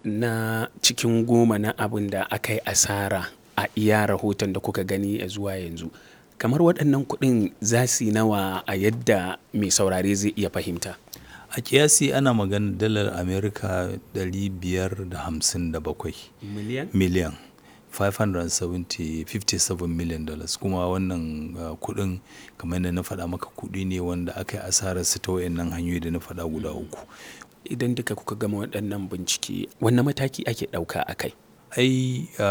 na cikin goma na abin da aka yi asara a iya rahoton da kuka gani a zuwa yanzu kamar waɗannan kuɗin za su yi nawa a yadda mai saurare zai iya fahimta a kiyasi ana magana dalar amerika 557 miliyan miliyan 557 million dollars kuma wannan uh, kudin kamar da na faɗa maka kudi ne wanda aka yi asararsu ta wayannan hanyoyi da na faɗa guda uku idan duka kuka gama waɗannan bincike wanne mataki ake ɗauka a kai ai uh,